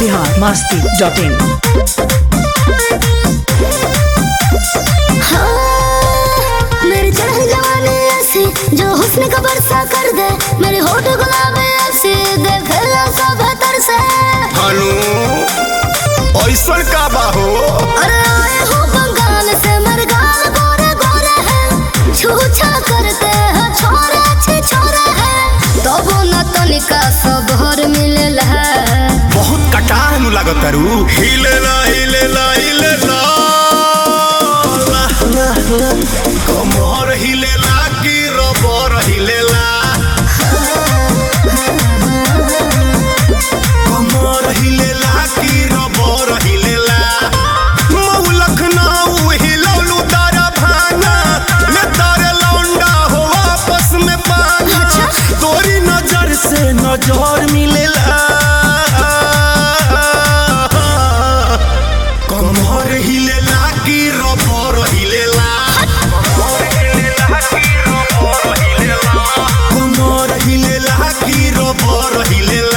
Bihar Masti dot इन मेरी चढ़ जवानी ऐसी जो हुस्न का बरसा कर दे मेरे होठ गुलाब ऐसी देख लो सब बेहतर से हनु ऐसन का बा हो अरे आए हो बंगाल से मेरे गाल गोरे गोरे हैं छूछा करते हैं छोरे अच्छे छोरे हैं तो वो न तनिका सब हर मिले है बहुत कटाह नु लागत तारू हिलेला हिलेला हिलेला ला, ला, ला। कमर हिलेला की रबर हिलेला कमर हिलेला की रबर हिलेला मऊ लखनऊ हिलौलू तारा भाना ले तारे लौंडा हो आपस में पाना अच्छा। तोरी नजर से नजर मिलेला कमर हिलेला की रबर हिलेला कमर हिलेला की रबर हिलेला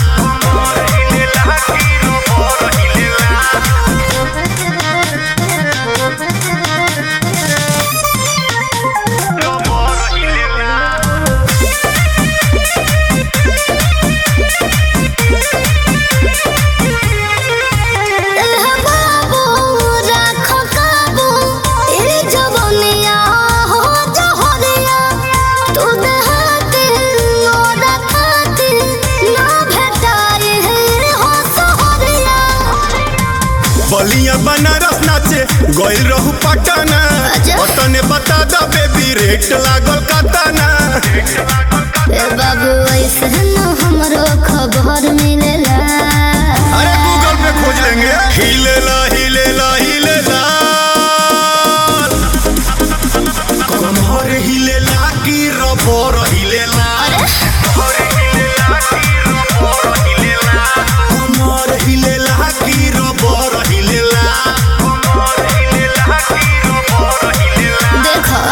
एह बाबू राखो काबू तेरी जवानिया हो जहरिया तू देहाती मोरा खाती ना भेटाई है हो सहरिया बलिया बनारस नाचे गइल रहू पटना अच्छा। पटने बता द बेबी रेट लागल कतना ए बाबू ऐसे न हमरो खबर मिलेला अरे गूगल पे खोज लेंगे हिलेला हिलेला हिलेला कमर हिलेला की रबर हिलेला कमर हिलेला की रबर हिलेला देखो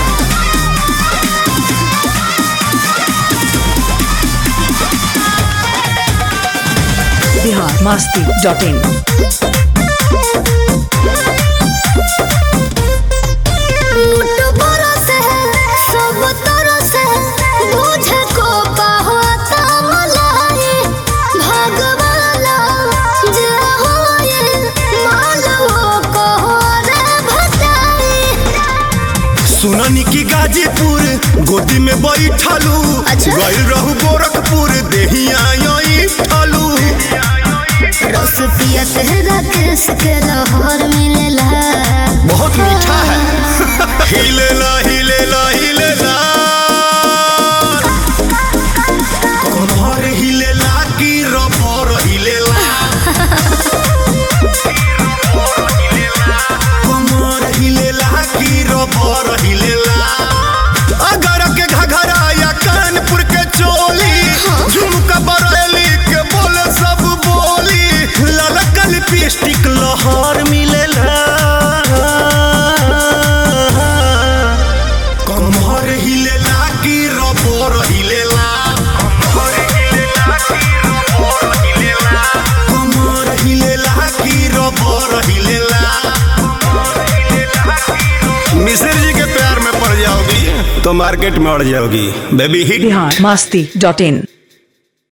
बिहार मस्ती डॉट इन लूट बरस है सब तरस है बुझे को पाहता मलाई भगवाला जे होए मालवो को रे भटाई सुननी की गाजीपुर गोदी में बैठलू अच्छा। गइल रहू गोरखपुर देहिया यही ठालू रस पिया तेरा केस के लहर मिलेला बहुत मीठा है हिलेला हिलेला हिलेला कमर हिलेला की रबर हिलेला कमर हिलेला की रबर हिलेला अगर के घघरा या कानपुर के चोली झुमका बरेली के बोले सब बोली ललका लिपस्टिक लहर मिलेला कमर हिलेला की रबर हिलेला कमर हिलेला की रबर हिलेला मिश्र जी के प्यार में पड़ जाओगी तो मार्केट में अड़ जाओगी baby hit Bihar Masti dot इन